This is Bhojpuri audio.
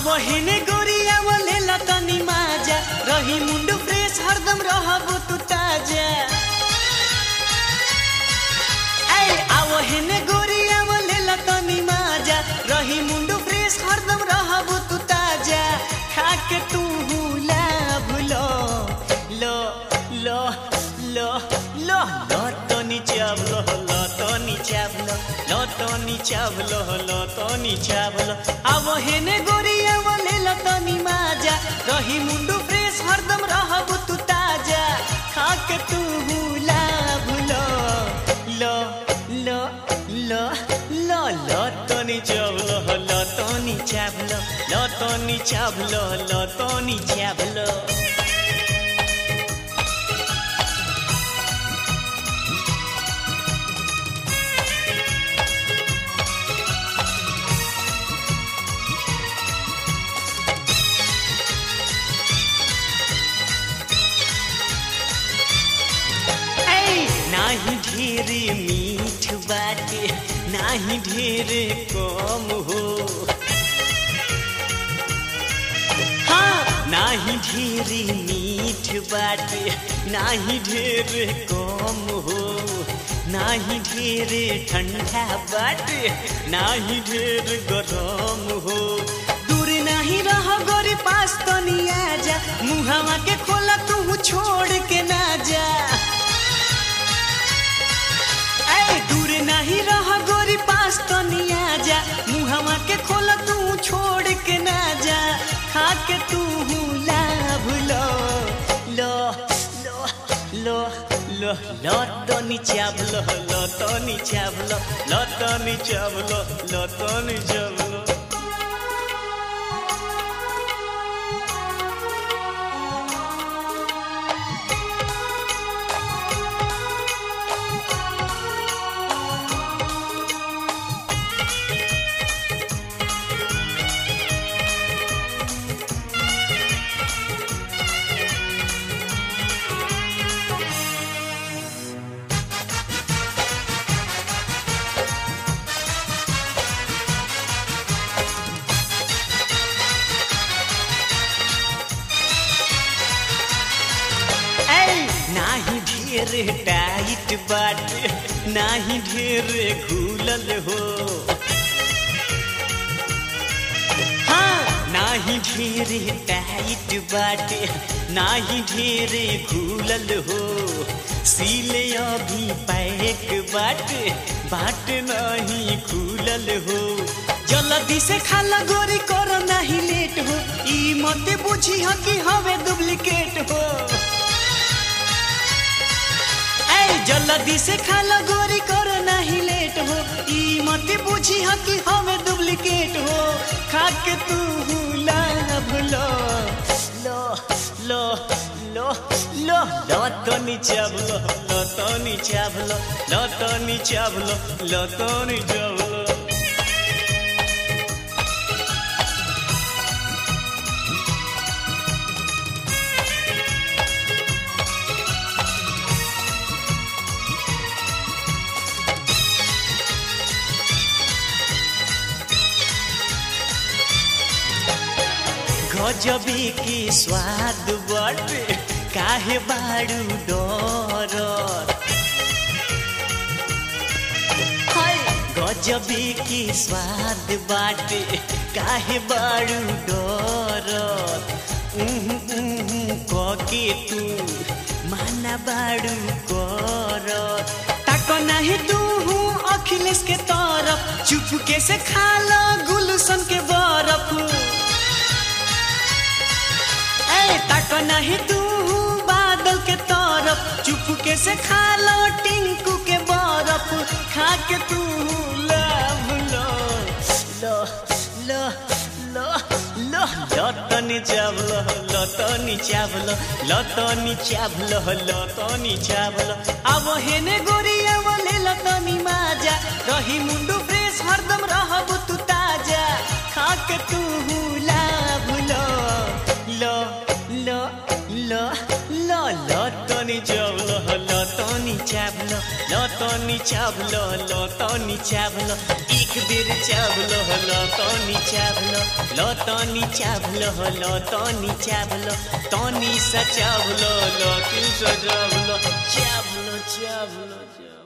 आवहिने गोरिया बोले लतनी माजा रही मुंडू फ्रेश हरदम रहबो तू ताजा ऐ आवहिने गोरिया बोले लतनी माजा रही मुंडू फ्रेश हरदम रहबो तू ताजा खाके तू हुला भुलो लो लो लो लो लतनी चावलो लतनी चावलो लतनी चावलो लतनी चावलो आवहिने गोरिया बोले लतनी माजा रही मुंडू फ्रेश हरदम रहबो तू ताजा खाके तू हुला भुलो लो लो लो लो लतनी चावलो लतनी चावलो लतनी चावलो लतनी चावलो ऐ नाही ढेर मीठ बाटे नाही ढेर कम हो हाँ नाही ढेर मीठ बाटे नाही ढेर कम हो नाही ढेर ठंडा बाटे नाही ढेर गरम हो दूर नहीं रह गोरी पास तो नहीं आजा मुहावा के खोला तू छोड़ के ना जा ऐ दूर नहीं रह गोरी पास तो नहीं आजा मुहावा के खोला तू छोड़ के ना जा खा के तू ला भूलो लो लो लो लो लो तो नीचावलो लो तो नीचावलो लो तो नीचावलो लो तो नीचावलो ऐ नाही ढेर टाइट बाटे नाही ढेर खुलल हो हाँ नाही ढेर टाइट बाटे नाही ढेर खुलल हो सीले अभी पैक बाटे बाट नहीं खुलल हो जल्दी से खाला गोरी करो नहीं लेट हो ई मत बुझी ह कि हवे डुप्लीकेट हो ऐ जल्दी से खाला गोरी करो नहीं लेट हो ई मत बुझी ह कि हमें डुप्लीकेट हो खा के तू ला भूलो लो लो लो लो लो तो नीचावलो लो तो नीचावलो लो तो नीचावलो लो तो नीचावलो गजबी की स्वाद बटे काहे बाड़ू डर हाय गजबी की स्वाद बाटे काहे बाड़ू डर उहु उहु कके तू माना बाड़ू कर ताक नाही तू अखिलेश के तरफ चुपके से खा लो गुलशन के बरफ ऐ तक नहीं तू बादल के तरफ चुपके से खा लो टिंकू के बरफ खा के तू लव लो लो लो लो लो लतनी चावलो लतनी चावलो लतनी चावलो लतनी चावलो अब हेने गोरिया बोले लतनी माजा रही मुंडू फ्रेश हरदम रहबू तू ताजा खा के तू ला भूलो लो लो लो लो लतनी चावलो लतनी चावलो लत तनी चावलो लो तनी चावलो एक बेर चावलो लो तनी चावलो लो तनी चावलो लो तनी चावलो तनी सा चावलो लो तू सा चावलो चावलो चावलो चावलो